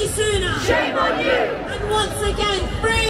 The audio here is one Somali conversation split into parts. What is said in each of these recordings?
Rishi Sunak. Shame on you! And once again, free.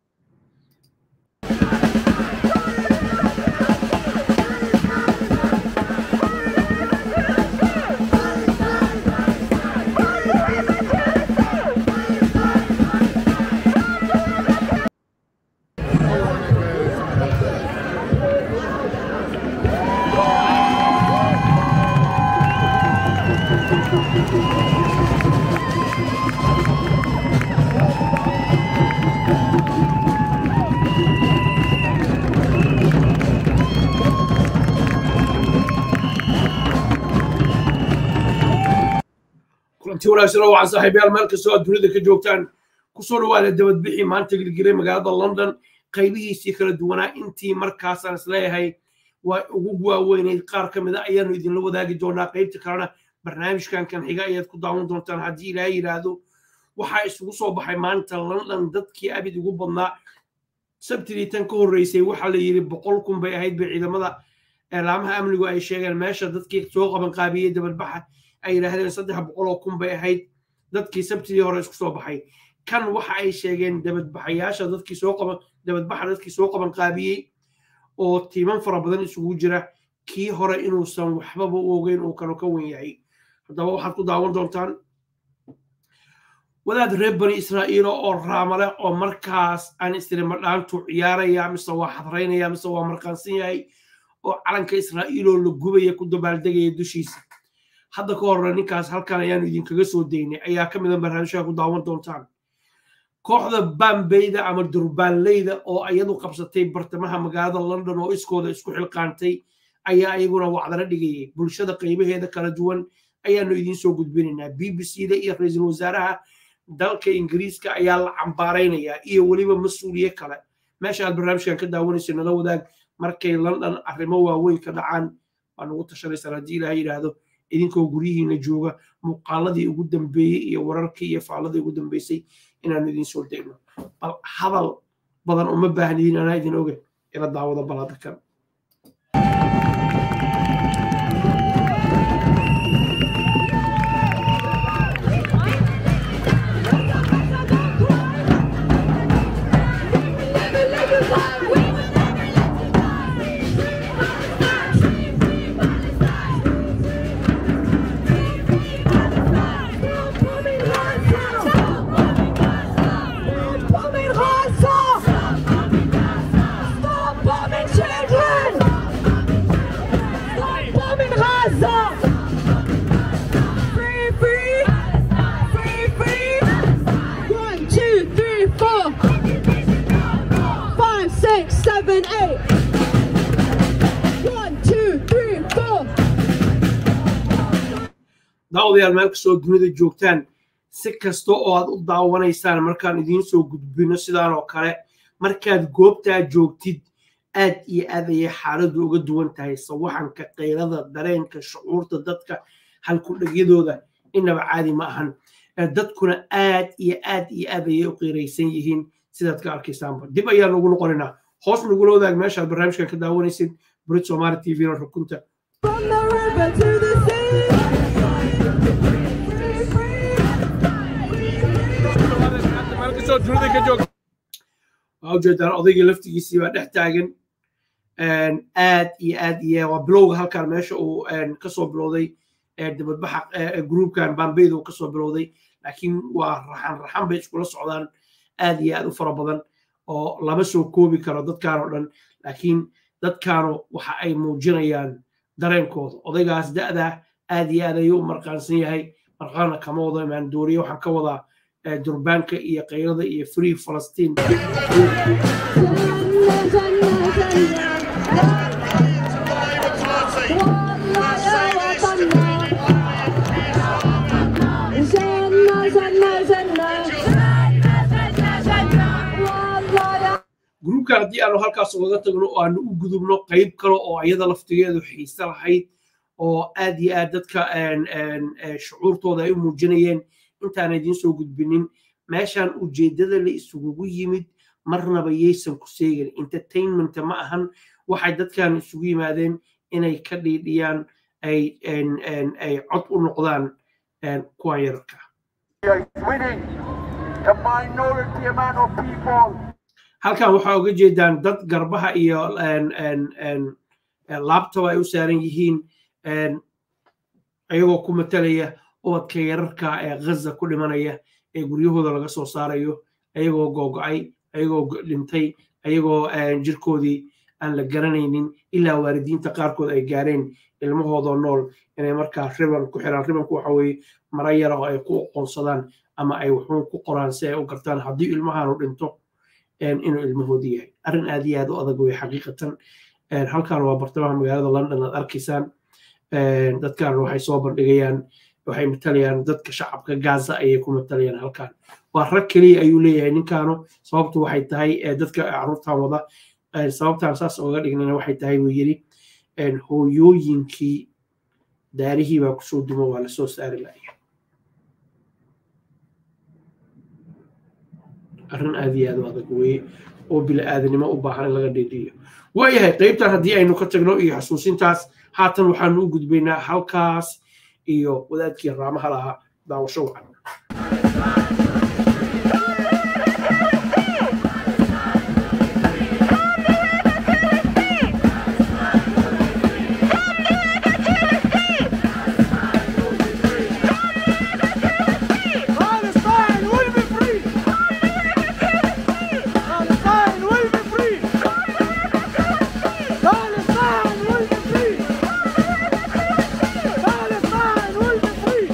kulanti wanaagsan oo waxaan saaxiibayaal meel kastoo aad dunida ka joogtaan kusoo dhawaada dabadbixi maanta gelgelay magaalada london qaybihiisii kala duwanaa intii markaasaan isleeyahay waa ugu waaweyneyd qaar ka mida ayaanu idinla wadaagi doonaa qaybta kalena barnaamijkan kan xiga ayaad ku daawan doontaan haddii ilaahay yidhaahdo waxaa isugu soo baxay maanta london dadkii abid ugu badnaa sabtidii tan ka horreysay waxaa la yidhi boqol kun bay ahayd bay ciidamada eelaamaha amnigu ay sheegeen meesha dadkii soo qaban qaabiyey dabadbaxa ay yidhaahdeen saddex boqol oo kun bay ahayd dadkii sabtidii hore isku soo baxay kan waxa ay sheegeen dabadbaxayaasha dadkii soo qaban dabadbaxa dadkii soo qaban qaabiyey oo tiiman fara badan isugu jira kii hore inuusan waxbaba u ogeyn uu kanu ka wen yahay haddaba waxaad ku daawan doontaan wadaad reer bani israa'iila oo raamale oo markaas aan istirima dhaantu ciyaaraya mise waa xadraynaya mise waa marqaansan yahay oo calanka israa'iiloo la gubaya ku dabaaldegaya dushiisa hadda ka horre ninkaas halkan ayaanu idinkaga soo daynay ayaa ka mida barnaamijyaha ku daawan doontaan kooxda bambeyda ama durbaanleyda oo iyadu qabsatay bartamaha magaalada london oo iskooda isku xilqaantay ayaa iyaguna wacdala dhigayay bulshada qaybaheeda kala duwan ayaanu idiin soo gudbinaynaa b b c da iyo ra-iisul wasaaraha dalka ingiriiska ayaa la cambaaraynayaa iyo weliba mas-uuliye kale meesha aad barnaamijkan ka daawanayso nala wadaag markay london arrimo waaweyn ka dhacaan waa nugu tashanaysaan haddii ilaah yidhaahdo idinkoo guryihiina jooga muuqaaladii ugu dambeeyey iyo wararkii iyo faaladii ugu dambeysay inaanu idiin soo degno bal hadal badan uma baahnidiin anaa idin oge ila daawada balada kan Bombing Gaza! Stop bombing children! Stop bombing Gaza! Free, free! Free, free! One, two, three, four! Five, six, seven, eight! One, two, three, four! daawadayaal meel kastoo dunida joogtaan si kasta oo aad u daawanaysaan markaan idiin soo gudbino sidaan oo kale markaad goobtaa joogtid aad iyo aad ayay xaaladdu uga duwan tahay sawaxanka qaylada dareenka shucuurta dadka halkudhegyadooda inaba caadi ma ahan dadkuna aad iyo aad iyo aad ayay u qiiraysan yihiin sidaad ka arkaysaanba dib ayaan ugu noqonaynaa hoos nagula wadaag meeshaad barnaamijkan ka daawanaysid burid somaali t v na rukunta From the river to the sea! Free, free! waa ujeedaan odayga laftigiisii baa dhex taagan aad iyo aad iyo waa bilowga halkan meesha uu kasoo bilowday dabadbaxa gruubkan bambeyda uu kasoo bilowday laakiin waa raxan raxan bay iskula socdaan aad iyo aad u fara badan oo lama soo koobi karo dadkaan oo dhan laakiin dadkaanu waxa ay muujinayaan dareenkooda odaygaas da'da aad iyo aad ayuu u marqaansan yahay marqaana kama wado imaan dooriye waxaan ka wadaa durbaanka iyo qaylada iyo free falastiin gruubkan haddii aanu halkaas ugaga tagno oo aanu u gudubno qayb kale oo iyada laftigeedu xiise lahayd oo aad iyo aad dadka shucuurtooda ay u muujinayeen intaan idiin soo gudbinin meeshan ujeeddada la isugugu yimid marnaba yaysan ku seegin entertainmenta ma ahan waxay dadkan isugu yimaadeen inay ka dhiidhiyaan ay cod u noqdaan kuwan yararka is winning. The minority amount of people halkan waxaa uga jeedaan dad garbaha iyo en- en- en- en laptop ay u saaran yihiin en, ayagoo ku matalaya ubadka yararka ee ghaza ku dhimanaya ee guryahooda laga soo saarayo ayagoo googo'ay ayagoo go- dhintay ayagoo en, jirkoodii aan la garanaynin ilaa waalidiinta qaarkood ay gaareen ilmahoodoo nool inay markaa riban ku xiraan ribanku waxa weeye mara yara oo ay ku aqoonsadaan ama ay waxuun ku qoraan si ay u gartaan haddii ilmahaanu dhinto een, inuu ilmahoodii yahay arrin aad iyo aad u adag wey xaqiiqatan Een, halkan waa bartamaha magaalada london aad arkaysaan Een, dadkan waxay soo bandhigayaan waxay matalayaan dadka shacabka gaza ayay ku matalayaan halkan waa rag keliya ayuu leeyahay ninkaanu sababtu waxay tahay ee, dadka caruurtan wada Een, sababtaan saas oga dhignana waxay tahay buu yidhi een, hooyooyinkii daarihii baa kusoo dumo waa lasoo saari laaya arrin aad iyo aad u adag weeye oo bila'aadanimo u baahan in laga dhiidhiyo waayahay qaybtan haddii aynu ka tagno iyo xasuusintaas haatan waxaanu u gudbaynaa halkaas iyo wadaadkii raamaha lahaa daawasho wacan Palestine will be free! Palestine will be free! Palestine will be free! Palestine will be free!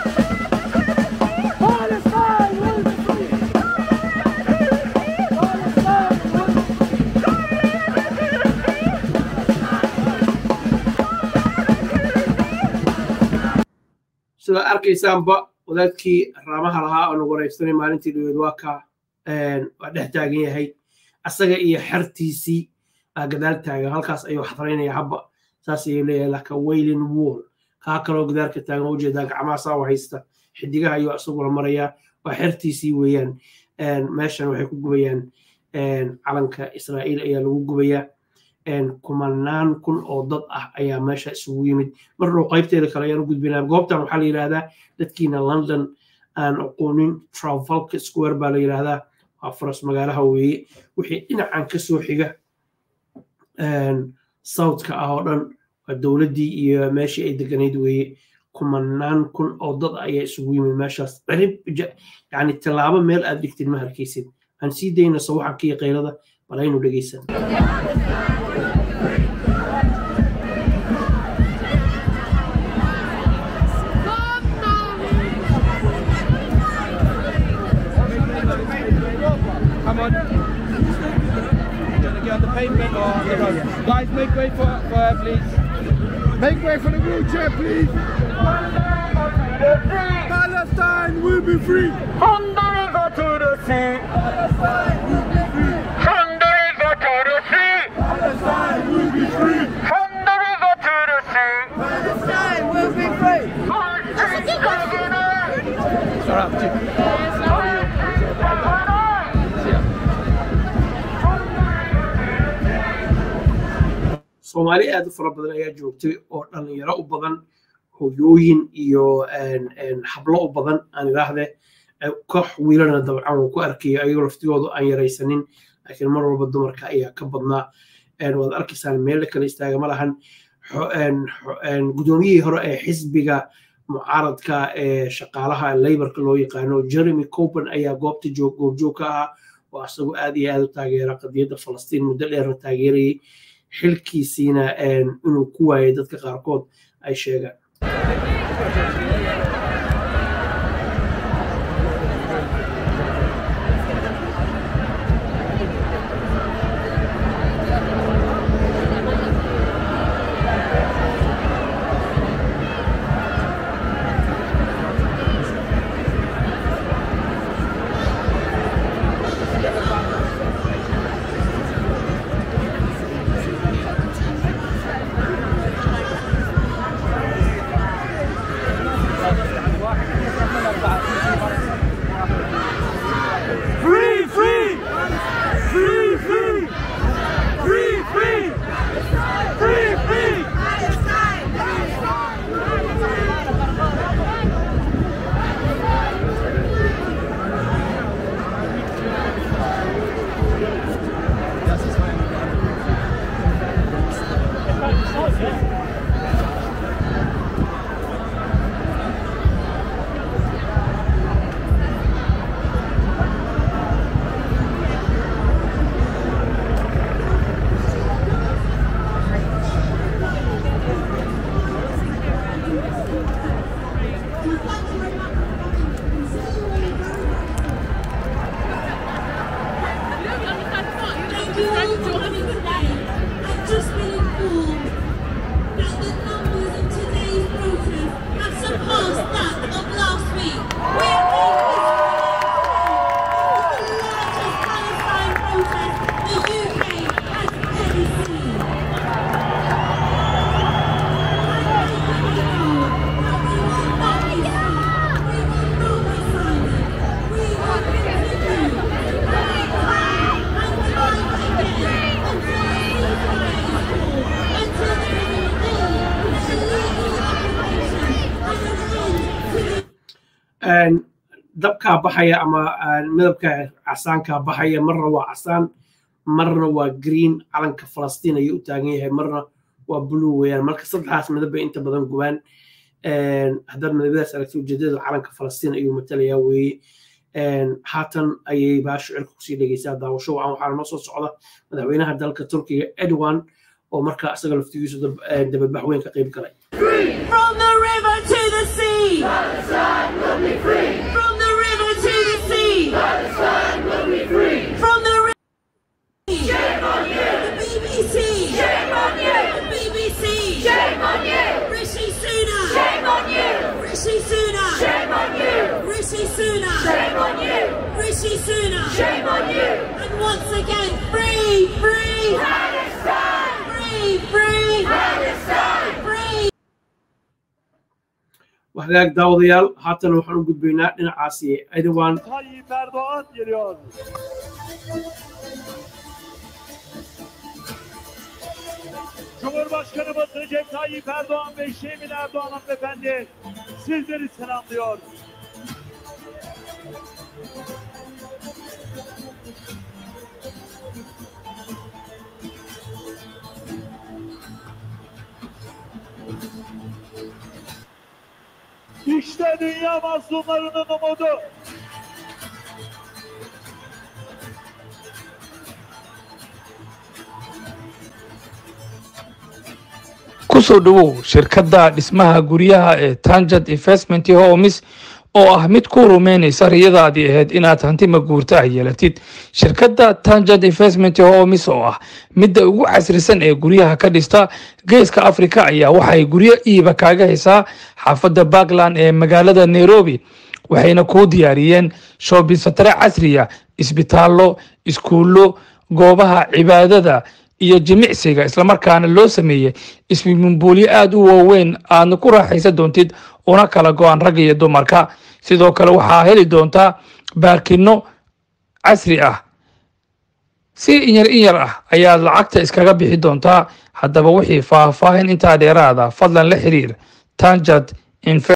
Palestine will be free! Palestine will be sidaad arkaysaanba wadaadkii raamaha lahaa oo nagu waraysanay maalintii dhaweed waa ka een, waa dhex taagan yahay asaga iyo xertiisii aa gadaal taagan halkaas ayuu xadraynaya habba saas ayuu leeyahay laka waylin wall kaa kaloo gadaalka taagan u jeedaa gacmaha saa u haysta xidigaha ayuu isagula marayaa waa xertiisii weeyaan Een, meeshan waxay ku gubayaan een, calanka israa'iil ayaa lagu gubayaa een, kumanaan kun oo dad ah ayaa meesha isugu yimid mar dhow qaybteeda kale ayaan u gudbinaa goobtan waxaa la yidhaahdaa dadkiina london aan aqoonin travalka square baa la yidhaahdaa waa faras magaalaha weeye wixii dhinacan ka soo xiga een, southka ah oo dhan waa dowladdii iyo meeshii ay deganayd weeye kumanaan kun oo dad ayaa isugu yimid meeshaas cirib ja- yacni tallaabo meel aad dhigtid ma harkaysid aan sii dayna sawaxanka iyo qaylada bal aynu dhegaysan Come on. Gonna get on the pavement or on the road. Guys, make way for, for her, please. Make way for the wheelchair, please. Palestine will be free. From the river to the sea. From the river to the sea. Palestine will be free. From the river to the sea. Palestine will be free. Palestine. All right, Jim. soomaali aad u fara badan ayaa joogtay oo dhalinyaro u badan hooyooyin iyo een, een, hablo u badan aan idhaahde eh, koox wiilana dabcan uu ku arkayo ayagoo laftigoodu aan yaraysanin laakiin mar walba dumarka ayaa ka badnaa Een, waad arkaysaan meelo kale istaaga ma lahan Xo- een, xo- een, gudoomiyihii hore ee xisbiga mucaaradka ee shaqaalaha leybarka loo yaqaano jeremy copen ayaa goobta joog goobjoog ka ahaa oo asagoo aad iyo aad u taageera qadiyadda falastiin muddo dheerna taageerayay xilkiisiina een, inuu ku waayay dadka qaarkood ay sheegaan you all for coming today. I've just been informed that the numbers of today's protest have surpassed that of last week. We are making this the largest Palestine protest the UK has ever seen. dabkaa baxaya ama midabka casaankaa baxaya marna waa casaan marna waa green calanka falastiin ayuu u taagan yahay marna waa blue weeyaan marka saddexdaas midab bay inta badan gubaan haddaad midabadaas aragti ujeedada calanka falastiin ayuu matalayaa weeye haatan ayay baa shicirka kusii dhegeysaa daawasho wacan waxaana noo soo socda madaxweynaha dalka turkiga edwan oo markaa isaga laftigiisu dabadbax weyn ka qayb galay From the river to the sea. Palestine will be free. From the river to the sea. Palestine will be free. From the river. Shame on you. The BBC. Shame on you. The BBC. Shame on you. Rishi Sunak. Shame on you. Rishi Sunak. Shame on you. Rishi Sunak. Shame on you. Rishi Sunak. Shame on you. And once again, free, free. Palestine. Free, free. Palestine. Free. waxagaag daawadayaal haatan waxaan u gudbaynaa dhinacaasi edwan Tayyip Erdoğan geliyor. Cumhurbaşkanımız Recep Tayyip Erdoğan ve Şemin Erdoğan hanımefendi sizleri selamlıyor. İşte dünya mazlumlarının umudu. kusoo dhowow shirkadda dhismaha guryaha ee tangent investment homes oo ah mid ku rumeynaysa riyadaadii ahayd inaad hanti maguurta ah yeelatid shirkadda tangent investment homes oo ah midda ugu casrisan ee guryaha ka dhista geeska afrika ayaa waxay guryo iiba kaaga haysaa xaafadda backland ee magaalada nairobi waxayna kuu diyaariyeen shoobin satare casriya isbitaallo iskuullo goobaha cibaadada iyo jimicsiga islamarkaana loo sameeyey ismimbuulyo aada u waaweyn aadna ku raaxaysan doontid una kala go-an ragga iyo dumarka sidoo kale waxaa heli doontaa baarkino casri ah si inyar inyar ah ayaad lacagta iskaga bixi doontaa haddaba wixii faahfaahin intaa dheeraada fadlan la xiriir tanjad